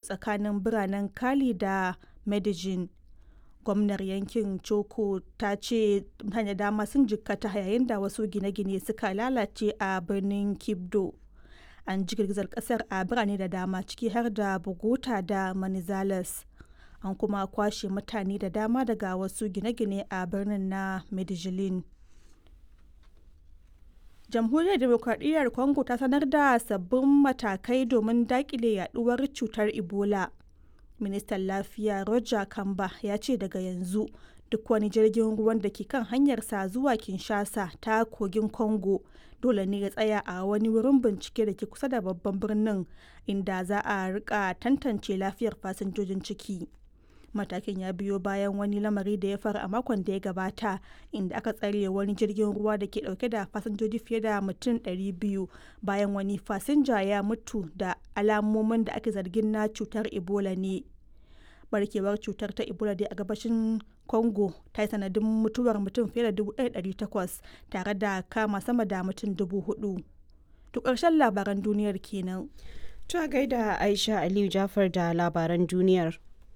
tsakanin biranen Cali da Medellin. Gwamnar yankin Choco ta ce mutane dama sun jikkata yayin da wasu gine-gine suka lalace a birnin Quibdo. An ji girgizar kasar a birane da dama ciki har da Bogota da Manizales. An kuma kwashe mutane da dama daga wasu gine-gine a birnin na Medellin. Jamhuriyar Demokradiyyar Congo ta sanar da sabbin matakai domin dakile yaduwar cutar Ebola. Ministan Lafiya Roger Kamba ya ce daga yanzu duk wani jirgin ruwan da ke kan hanyarsa zuwa Kinshasa ta kogin Congo dole ne ya tsaya a wani wurin bincike da ke kusa da babban birnin inda za a rika tantance lafiyar fasinjojin ciki. Matakin ya biyo bayan wani lamari da ya faru a makon da ya gabata inda aka tsare wani jirgin ruwa da ke dauke da fasinjoji fiye da mutum 200 bayan wani fasinja ya mutu da alamomin da ake zargin na cutar Ebola ne. Barkewar cutar ta Ebola dai a gabashin Congo ta yi sanadin mutuwar mutum fiye da 1,800 tare da kama sama da mutum 4,000. To ƙarshen labaran duniyar kenan. Ta gaida Aisha Aliyu Jafar da labaran duniyar.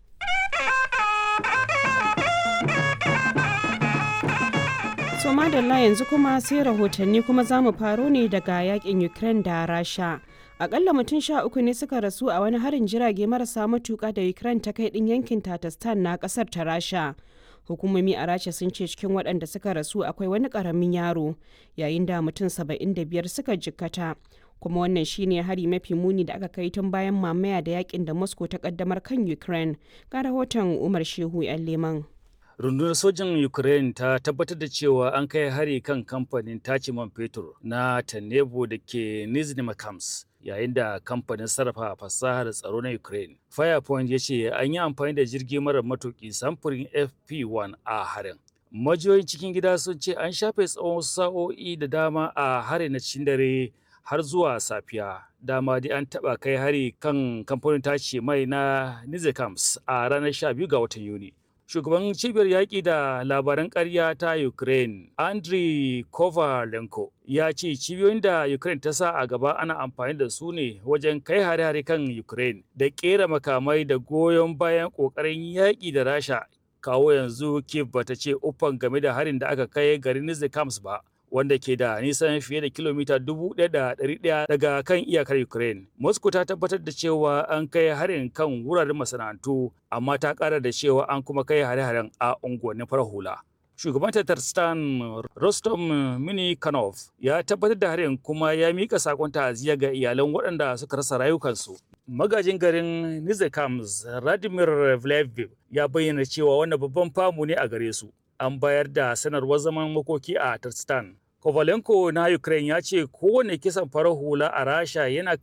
So madalla yanzu kuma sai rahotanni kuma za mu faro ne daga yakin Ukraine da Rasha. Akalla mutum sha uku ne suka rasu a wani harin jirage marasa matuka da Ukraine ta kai din yankin Tatarstan na kasar ta Rasha. Hukumomi a Rasha sun ce cikin waɗanda suka rasu akwai wani ƙaramin yaro yayin da mutum saba'in da biyar suka jikkata. Kuma wannan shine hari mafi muni da aka kai tun bayan mamaya da yakin da Moscow ta kaddamar kan Ukraine. Ga rahoton Umar Shehu 'yan Leman. rundunar sojin ukraine ta tabbatar da cewa an kai hari kan kamfanin tace man fetur na tanebo da ke nizhny makams yayin da kamfanin sarrafa fasahar tsaro na ukraine firepoint ya ce an yi amfani da jirgi mara matuki samfurin fp1 a harin majiyoyin cikin gida sun ce an shafe tsawon sa'o'i da dama a harin na cikin dare har zuwa safiya dama dai an taba kai hari kan kamfanin tace mai na nizhny a ranar 12 ga watan yuni shugaban cibiyar yaƙi da labaran ƙarya ta ukraine andriy kovalenko ya ce cibiyoyin da ukraine ta sa a gaba ana amfani da su ne wajen kai hare-hare kan ukraine da ƙera makamai da goyon bayan ƙoƙarin yaƙi da rasha kawo yanzu kiev bata ce uffan game da harin da aka kai garin nizhikams ba wanda ke da nisan fiye da kilomita 1,100 daga kan iyakar Ukraine. Moscow ta tabbatar da cewa an kai harin kan wuraren masana'antu, amma ta ƙara da cewa an kuma kai hare-haren a unguwannin farar hula. Shugaban Tatarstan Rostom Minikanov ya tabbatar da harin kuma ya mika sakon ta'aziyya ga iyalan waɗanda suka rasa rayukansu. Magajin garin Nizhikams Radimir Vleviv ya bayyana cewa wannan babban famu ne a gare su. An bayar da sanarwar zaman makoki a Tatarstan Kovalenko na Ukraine ya ce kowane kisan farar hula a Rasha yana